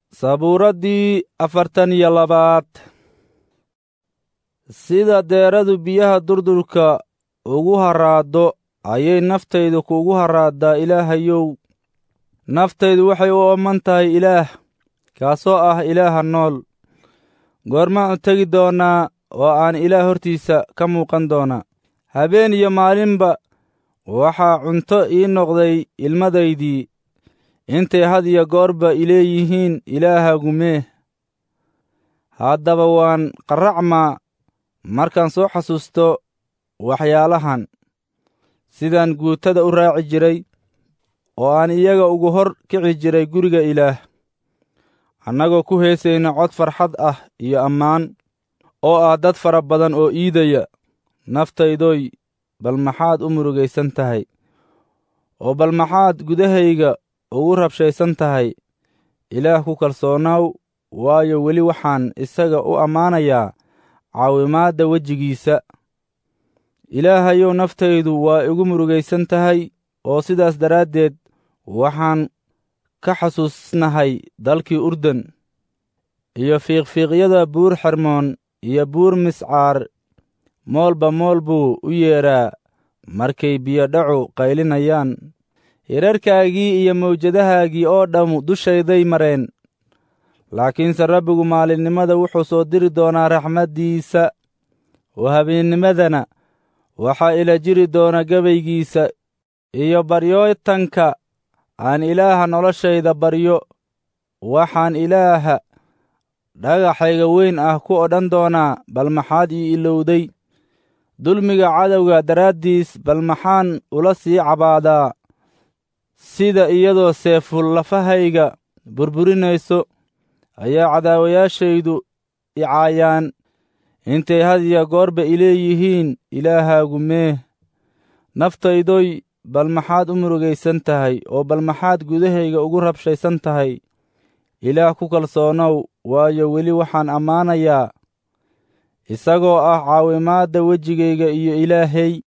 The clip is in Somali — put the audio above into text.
sabuuraddii afartan iyo labaad sida deeradu biyaha durdurka ugu haraaddo ayay naftaydu kuugu haraaddaa ilaahayow naftaydu waxay u ooman tahay ilaah kaasoo ah ilaaha nool goormaan u tegi doonnaa oo aan ilaah hortiisa ka muuqan doonaa habeen iyo maalinba waxaa cunto ii noqday ilmadaydii intay had iyo goorba ileeyihiin ilaahagu meeh haddaba waan qarracmaa markaan soo xasuusto waxyaalahan sidaan guutada u raaci jiray oo aan iyaga ugu hor kici jiray guriga ilaah annagoo ku heesayna cod farxad ah iyo ammaan oo ah dad fara badan oo iidaya naftaydoy bal maxaad u murugaysan tahay oo bal maxaad gudahayga ugu rabshaysan tahay ilaah ku kalsoonaw waayo weli waxaan isaga u ammaanayaa caawimaadda wejigiisa ilaahayow naftaydu waa igu murugaysan tahay oo sidaas daraaddeed waxaan ka xasuusnahay dalkii urdun iyo fiiqfiiqyada buur xermoon iyo buur miscaar moolba mool buu u yeedhaa markay biyodhacu qaylinayaan hirarkaagii iyo mawjadahaagii oo dhammu dushayday mareen laakiinse rabbigu maalinimada wuxuu soo diri doonaa raxmaddiisa oo habeennimadana waxaa ila jiri doona gabaygiisa iyo baryootanka aan ilaaha noloshayda baryo waxaan ilaaha dhagaxayga weyn ah ku odhan doonaa bal maxaad ii ilowday dulmiga cadowga daraaddiis bal maxaan ula sii cabaadaa sida iyadoo seeful lafahayga burburinayso ayaa cadaawayaashaydu icaayaan intay had iyo goorba ileeyihiin ilaahaagu meeh naftaydoy bal maxaad u murugaysan tahay oo bal maxaad gudahayga ugu rabshaysan tahay ilaah ku kalsoonow waayo weli waxaan ammaanayaa isagoo ah caawimaadda wejigayga iyo ilaahey